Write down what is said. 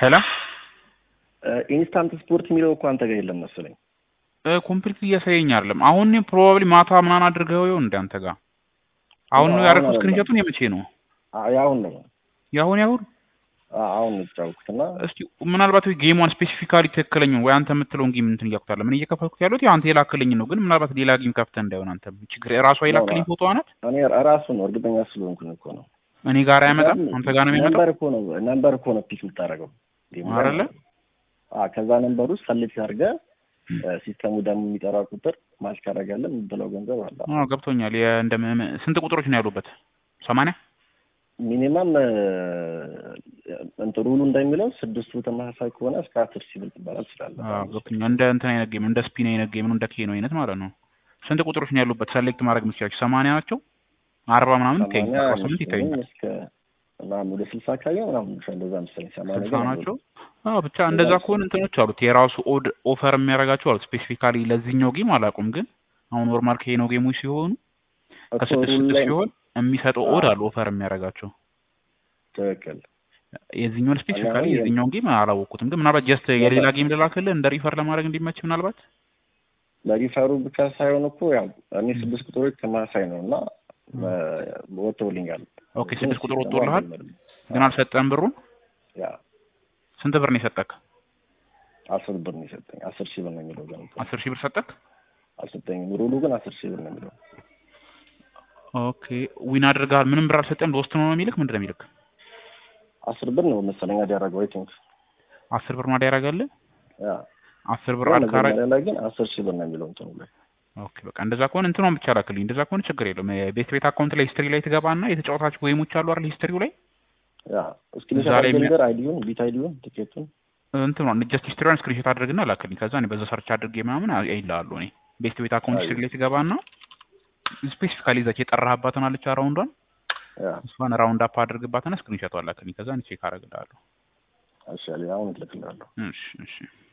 ሄሎ ኢንስታንት ስፖርት የሚለው እኮ አንተ ጋር የለም መሰለኝ። ኮምፕሊት እያሳየኝ አይደለም። አሁን ፕሮባብሊ ማታ ምናምን አድርገው ይሆን እንደ አንተ ጋር አሁን ነው አሁን ያደረኩት። አይደለም። ስክሪንሾቱን የመቼ ነው? አ- ያሁን ነው ያሁን ያሁን አ- አሁን ነው የተጫወትኩት እና እስቲ ምናልባት ወይ ጌሟን ስፔሲፊካሊ ትክክለኛውን ወይ አንተ የምትለውን ጌም እንትን እያልኩት ምን እየከፈትኩት ያሉት ያው አንተ የላክልኝ ነው፣ ግን ምናልባት ሌላ ጌም ከፍተህ እንዳይሆን አንተ ችግር ራሷ የላክልኝ ፎቶ ናት እኔ ራሱ ነው እርግጠኛ ስለሆንኩኝ እኮ ነው። እኔ ጋር አይመጣም፣ አንተ ጋር ነው የሚመጣው ነምበር እኮ ነው ነምበር እኮ ነው ፒክ የምታደርገው ጌሙ ላይ አይደለ? አ ከዛ ነምበር ውስጥ ሰሌክት አድርገህ ሲስተሙ ደግሞ የሚጠራ ቁጥር ማች ካደረጋለን የምትለው ገንዘብ አለ። አዎ ገብቶኛል። የ- እንደ ም- ም- ስንት ቁጥሮች ነው ያሉበት? ሰማንያ ሚኒመም እንትን ሩሉ እንደሚለው ስድስቱ ተመሳሳይ ከሆነ እስከ አስር ሺህ ብር ትባላል ትችላለህ። አዎ ገብቶኛል። እንደ እንትን አይነት ጌም እንደ ስፒን አይነት ጌም ነው፣ እንደ ኬኖ አይነት ማለት ነው። ስንት ቁጥሮች ነው ያሉበት? ሰሌክት ማድረግ የምትችላቸው ሰማንያ ናቸው። አርባ ምናምን ይታየኛል፣ ሰማንያ አርባ ስምንት ይታየኛል። አይመስለኝም እስከ ምናምን ወደ ስልሳ አካባቢ ምናምን ነው እንደዛ መሰለኝ። ሰማንያ ስልሳ ግን ናቸው። አዎ ብቻ እንደዛ ከሆነ እንትኖች አሉት የራሱ ኦድ ኦፈር የሚያደርጋቸው አሉት። ስፔሲፊካሊ ለዚህኛው ጌም አላውቁም፣ ግን አሁን ኖርማል ከሄኖ ጌሞች ሲሆኑ እኮ ከስድስት ሩል ስድስት ላይ ሲሆን የሚሰጠው ኦድ አዎ። አሉ ኦፈር የሚያደርጋቸው ትክክል የዚህኛውን ስፔሲፊካሊ አሁን የ- የዚህኛውን ጌም አላወቅኩትም፣ ግን ምናልባት ጀስት የሌላ ጌም ልላክልህ እንደ ሪፈር ለማድረግ እንዲመች ምናልባት ለሪፈሩ ብቻ ሳይሆን እኮ ያው እኔ ስድስት ቁጥሮች ተመሳሳይ ነው እና ወጥተውልኛል። ኦኬ ግን ስድስት ቁጥር ሲስተሙ ወጥቶልሃል፣ አልጀመረም። ግን አልሰጠህም ብሩን። ያ ስንት ብር ነው የሰጠክ? አስር ብር ነው የሰጠኝ። አስር ሺህ ብር ነው የሚለው ግን አስር ሺህ ብር ሰጠክ? አልሰጠኝም። ሩሉ ግን አስር ሺህ ብር ነው የሚለው። ኦኬ ዊን አድርገሃል። ምንም ብር አልሰጠህም። ለውስጥ ነው የሚልክ ምንድን ነው የሚልክ? አስር ብር ነው መሰለኝ ያደረገው አይ ቲንክ አስር ብር ማዳ ያደርጋልህ። ያ አስር ብር ግን አልካረ መጀመሪያ ላይ ግን አስር ሺህ ብር ነው የሚለው እንትኑ ላይ ኦኬ በቃ እንደዛ ከሆነ እንትኗን ብቻ ላክልኝ። እንደዛ ከሆነ ችግር የለውም። ቤት ቤት አካውንት ላይ ሂስትሪ ላይ ትገባና የተጫወታችሁ ጌሞች አሉ አይደል? ሂስትሪው ላይ ያ ስክሪንሾት እዛ ላይ አድርገህ የሚያ- ነገር አይዲውን ቢት አይዲውን ቲኬቱን እንትኗን ጀስት ሂስትሪዋን ስክሪንሾት አድርግና ላክልኝ። ከዛ እኔ በዛ ሰርች አድርጌ ምናምን አይልሃሉ። እኔ ቤት ቤት አካውንት አይ። ሂስትሪ ላይ ትገባና ስፔሲፊካሊ ይዛች የጠራህባትን አለች ራውንዷን ያ እሷን ራውንድ አፕ አድርግባትና ስክሪንሾቷን ላክልኝ። ከዛ እኔ ቼክ አደርግልሃለሁ። እሺ አሁን እልክልሃለሁ። እሺ እሺ